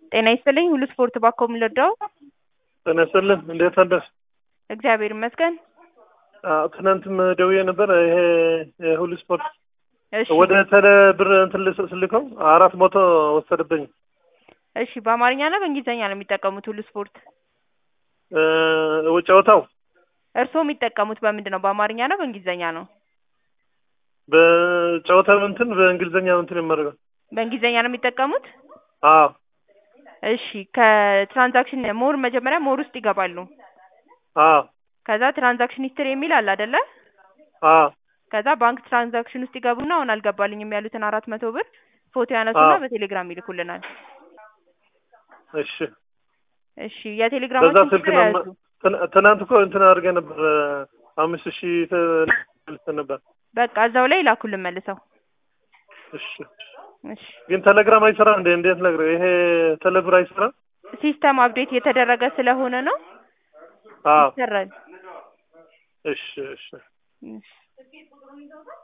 ጤና ይስጥልኝ ሁሉ ስፖርት ባኮ የምንወደው ጤና ይስጥልን እንዴት አደርሽ? እግዚአብሔር ይመስገን። አዎ ትናንትም ደውዬ ነበር። ይሄ የሁሉ ስፖርት እሺ ወደ ቴሌ ብር እንትን ልስ- ስልከው አራት መቶ ወሰደብኝ። እሺ በአማርኛ ነው በእንግሊዝኛ ነው የሚጠቀሙት ሁሉ ስፖርት? እ ጨዋታው እርስዎ የሚጠቀሙት በምንድን ነው? በአማርኛ ነው በእንግሊዝኛ ነው? በጨዋታው እንትን በእንግሊዝኛ እንትን የማደርገው በእንግሊዝኛ ነው የሚጠቀሙት? አዎ እሺ ከትራንዛክሽን ሞር መጀመሪያ ሞር ውስጥ ይገባሉ። አዎ ከዛ ትራንዛክሽን ሂስትሪ የሚል አለ አይደለ? አዎ ከዛ ባንክ ትራንዛክሽን ውስጥ ይገቡና አሁን አልገባልኝም ያሉትን አራት መቶ ብር ፎቶ ያነሱና አዎ። በቴሌግራም ይልኩልናል። እሺ እሺ በዛ የቴሌግራማችን ስልክ ቁጥር ነው ያዙ። ትን- ትናንት እኮ እንትን አድርገህ ነበር አምስት ሺህ ልሰን ነበር። በቃ እዛው ላይ ይላኩልን መልሰው። እሺ እሺ ግን ቴሌግራም አይሰራም እንዴ? እንዴት ነግረ ይሄ ቴሌብር አይሰራም? ሲስተም አፕዴት የተደረገ ስለሆነ ነው አዎ ይሰራል። እሺ እሺ እሺ